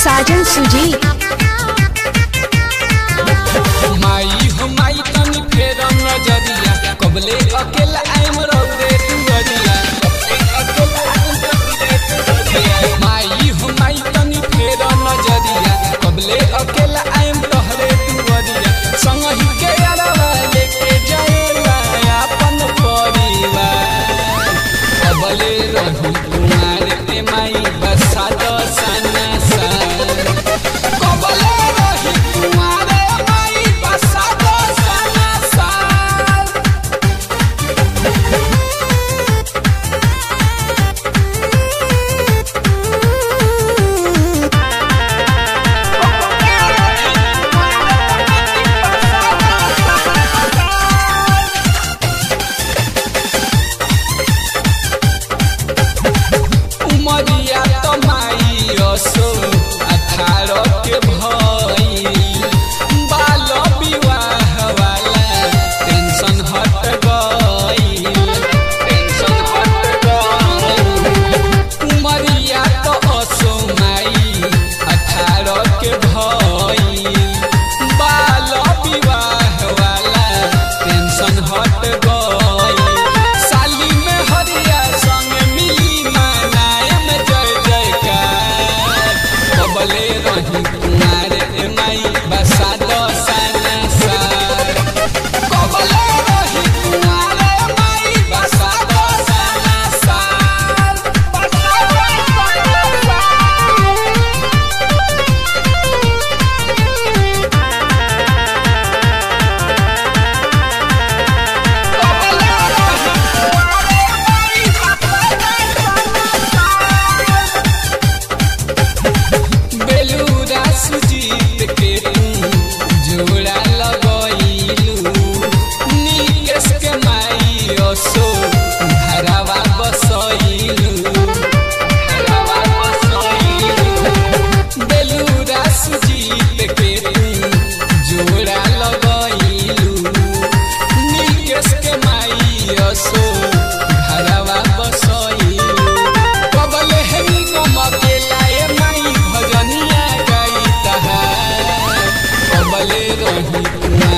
साजन सुजीत माई हो माई तनी फेर नजरिया कबले अकेला आइम रौदे दुअरिया माई हो माई तनी फेर नजरिया कबले अकेला आइम तोहरे दुअरिया संगहि के अरवा लेके जाएला अपन परिवार कबले रही कुमार ते माई बसा दो सना सन कबले रही कुमार माई बसा दो सना सन उमरिया तो माई असो अठारह के भइल बाल विवाह वाला टेंशन हट गइल टेंशन हट गइल उमरिया तो असो माई अठारह के भइल बाल विवाह वाला टेंशन हट गइल साली में हरिया संग मिली मनायम जय जयकार कबले रही कुमार ए माई बसा दो सना सार कबले रही कुमार ए माई बसा दो सना सार बसा दो सना सार बेलूरा सुजीत के तू जोड़ा लगइलू नीकेश के माई असो घरवा बसइलू घरवा बसइलू बेलूरा सुजीत के तू जोड़ा लगइलू नीकेश के माई असो घरवा बसइलू कबले हेमी गमके लाए माई भजनिया गाई तहार कबले रही कुमार